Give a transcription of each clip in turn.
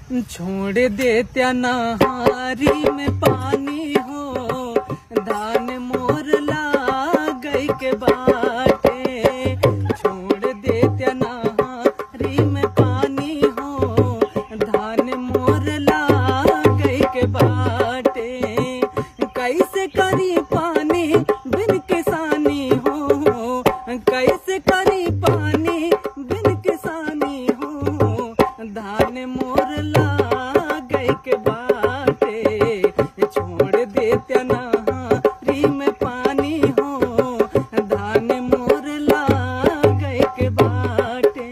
छोड़ देत्या नहारी में पानी हो धान मोर गई के बाटे छोड़ देत्या नहारी में पानी हो धान मोर गई के बाटे कैसे करी पानी बिन किसानी हो कैसे करी पानी बिन किसानी हो धान मोर गई के बाटे छोड़ देत्या नहारी में पानी हो धान मोर गई के बाटे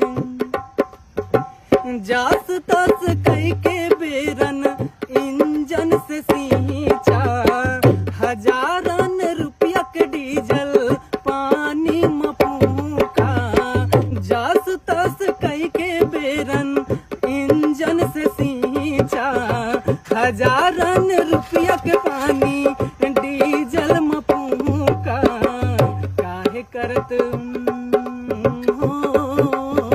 जास तस कई के बेरन इंजन से सींचा हजारन रुपया के डीजल पानी मपूका जास तस कई के बेरन इंजन से सींचा हजारन रुपया के पानी डीजल मपूका काहे करत हो